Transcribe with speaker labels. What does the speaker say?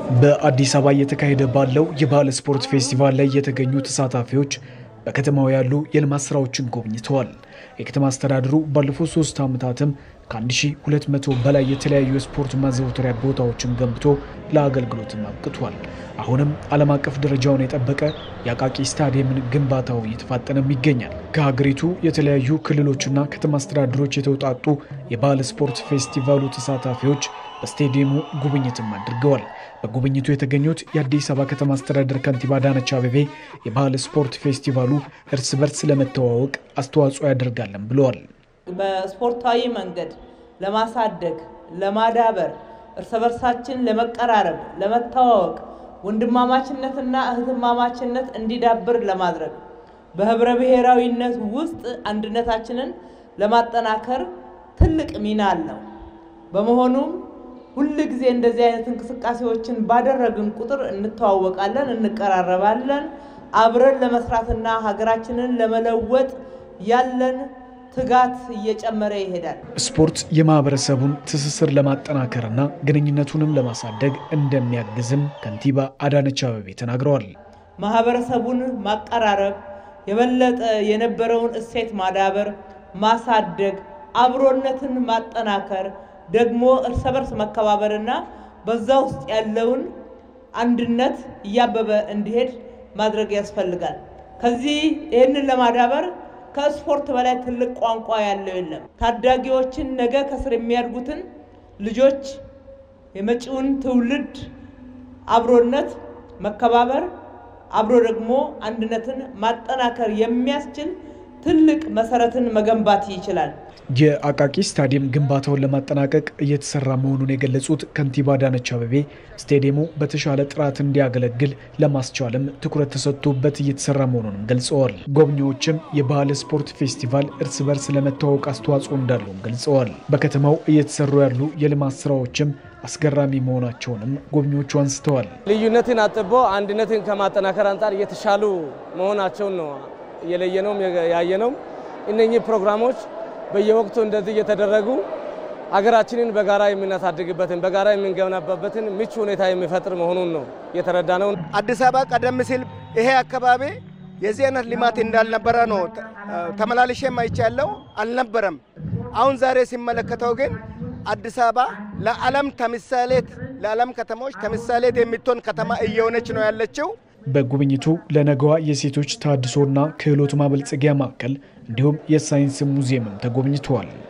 Speaker 1: በአዲስ አበባ እየተካሄደ ባለው የባህል ስፖርት ፌስቲቫል ላይ የተገኙ ተሳታፊዎች በከተማው ያሉ የልማት ስራዎችን ጎብኝተዋል። የከተማ አስተዳደሩ ባለፉት ሶስት ዓመታትም ከ1200 በላይ የተለያዩ የስፖርት ማዘውተሪያ ቦታዎችን ገንብቶ ለአገልግሎትም አብቅቷል። አሁንም ዓለም አቀፍ ደረጃውን የጠበቀ የአቃቂ ስታዲየምን ግንባታው እየተፋጠነም ይገኛል። ከሀገሪቱ የተለያዩ ክልሎችና ከተማ አስተዳደሮች የተውጣጡ የባህል ስፖርት ፌስቲቫሉ ተሳታፊዎች በስቴዲየሙ ጉብኝትም አድርገዋል። በጉብኝቱ የተገኙት የአዲስ አበባ ከተማ አስተዳደር ከንቲባ አዳነች አቤቤ የባህል ስፖርት ፌስቲቫሉ እርስ በርስ ለመተዋወቅ አስተዋጽኦ ያደርጋለን ብለዋል።
Speaker 2: በስፖርታዊ መንገድ ለማሳደግ፣ ለማዳበር፣ እርስ በርሳችን ለመቀራረብ፣ ለመተዋወቅ፣ ወንድማማችነትና እህትማማችነት እንዲዳብር ለማድረግ በህብረ ብሔራዊነት ውስጥ አንድነታችንን ለማጠናከር ትልቅ ሚና አለው። በመሆኑም ሁል ጊዜ እንደዚህ አይነት እንቅስቃሴዎችን ባደረግን ቁጥር እንተዋወቃለን፣ እንቀራረባለን። አብረን ለመስራትና ሀገራችንን ለመለወጥ ያለን ትጋት እየጨመረ ይሄዳል።
Speaker 1: ስፖርት የማህበረሰቡን ትስስር ለማጠናከርና ግንኙነቱንም ለማሳደግ እንደሚያግዝም ከንቲባ አዳነች አቤቤ ተናግረዋል።
Speaker 2: ማህበረሰቡን ማቀራረብ፣ የበለጠ የነበረውን እሴት ማዳበር፣ ማሳደግ፣ አብሮነትን ማጠናከር ደግሞ እርስ በርስ መከባበርና በዛ ውስጥ ያለውን አንድነት እያበበ እንዲሄድ ማድረግ ያስፈልጋል። ከዚህ ይህንን ለማዳበር ከስፖርት በላይ ትልቅ ቋንቋ ያለው የለም። ታዳጊዎችን ነገ ከስር የሚያድጉትን ልጆች የመጪውን ትውልድ አብሮነት፣ መከባበር፣ አብሮ ደግሞ አንድነትን ማጠናከር የሚያስችል ትልቅ መሰረትን መገንባት ይችላል።
Speaker 1: የአቃቂ ስታዲየም ግንባታውን ለማጠናቀቅ እየተሰራ መሆኑን የገለጹት ከንቲባ አዳነች አቤቤ ስታዲየሙ በተሻለ ጥራት እንዲያገለግል ለማስቻልም ትኩረት ተሰጥቶበት እየተሰራ መሆኑንም ገልጸዋል። ጎብኚዎችም የባህል ስፖርት ፌስቲቫል እርስ በርስ ለመተዋወቅ አስተዋጽኦ እንዳለውም ገልጸዋል። በከተማው እየተሰሩ ያሉ የልማት ስራዎችም አስገራሚ መሆናቸውንም ጎብኚዎቹ አንስተዋል።
Speaker 3: ልዩነትን አጥቦ አንድነትን ከማጠናከር አንጻር የተሻሉ መሆናቸውን ነው የለየነውም ያየነውም። እነኚህ ፕሮግራሞች በየወቅቱ እንደዚህ እየተደረጉ ሀገራችንን በጋራ የምናሳድግበትን በጋራ የምንገነባበትን ምቹ ሁኔታ የሚፈጥር መሆኑን ነው የተረዳ ነው።
Speaker 4: አዲስ አበባ ቀደም ሲል ይሄ አካባቢ የዚህ አይነት ልማት እንዳልነበረ ነው ተመላልሼ አይቻለሁ። አልነበረም። አሁን ዛሬ ሲመለከተው ግን አዲስ አበባ ለዓለም ተምሳሌት ለዓለም ከተሞች ተምሳሌት የምትሆን ከተማ እየሆነች ነው ያለችው።
Speaker 1: በጉብኝቱ ለነገዋ የሴቶች ተሃድሶና ክህሎት ማበልጸጊያ ማዕከል እንዲሁም የሳይንስ ሙዚየምም ተጎብኝተዋል።